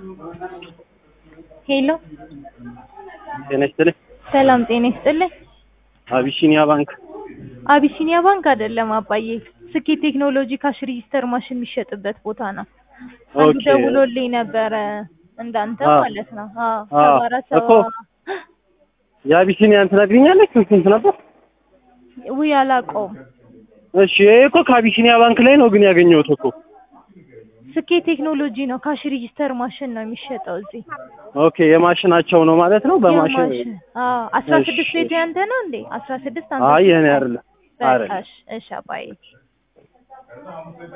ሄሎ ጤና ይስጥልኝ። ሰላም ጤና ይስጥልኝ። አቢሲኒያ ባንክ አቢሲኒያ ባንክ አይደለም አባዬ፣ ስኬት ቴክኖሎጂ ካሽ ሬጂስተር ማሽን የሚሸጥበት ቦታ ነው። አንዱ ኦኬ። ደውሎልኝ ነበረ እንዳንተ አ- ማለት ነው። አዎ አ- ሰባ አራት ሰባ እኮ የአቢሲኒያን ትነግሪኛለሽ? ስንት ነበር? ውይ አላውቀውም። እሺ ይሄ እኮ ከአቢሲኒያ ባንክ ላይ ነው ግን ያገኘሁት እኮ። ስኬት ቴክኖሎጂ ነው ካሽ ሬጂስተር ማሽን ነው የሚሸጠው እዚህ። ኦኬ የማሽናቸው ነው ማለት ነው። በማሽን የማሽን አዎ አስራ እሺ፣ ስድስት ቤቱ እሺ። ያንተ ነው እንዴ? አስራ ስድስት አንተ አይ የኔ አይደለም በቃ አይደለም። እሺ፣ እሺ አባዬ